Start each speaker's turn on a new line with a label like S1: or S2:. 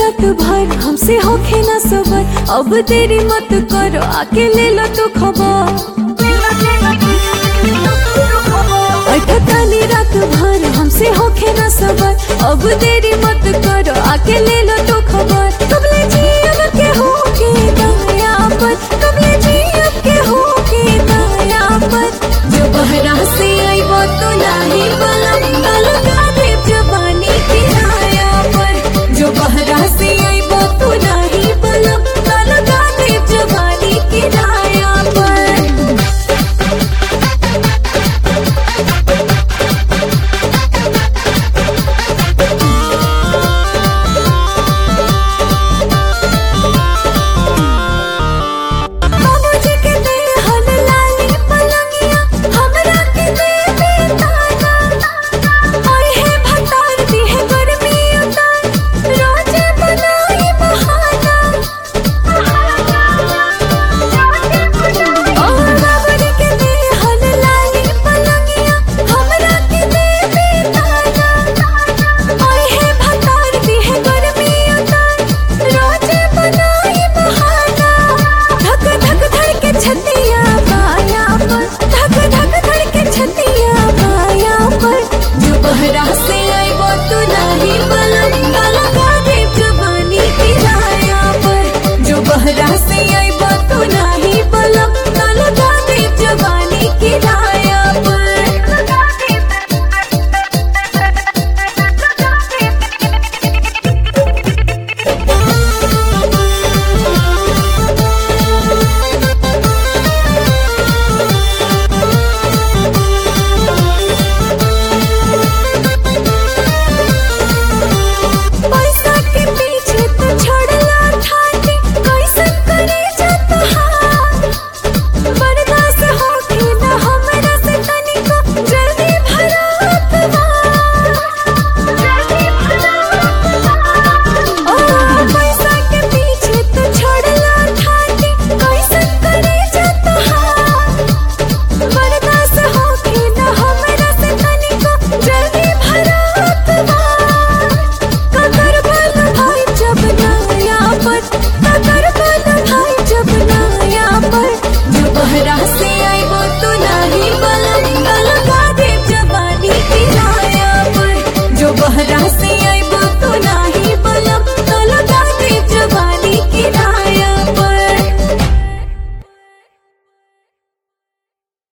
S1: रात भर हमसे होखे ना सबर अब देरी मत करो आके ले लो तो खबर अटकानी रात भर हमसे होखे ना सबर अब देरी मत करो आके ले लो तो खबर कबले जियब के हो के दया पर कबले जियब के हो के दया पर जो बहरा से आईबो तो नाही बलम तलक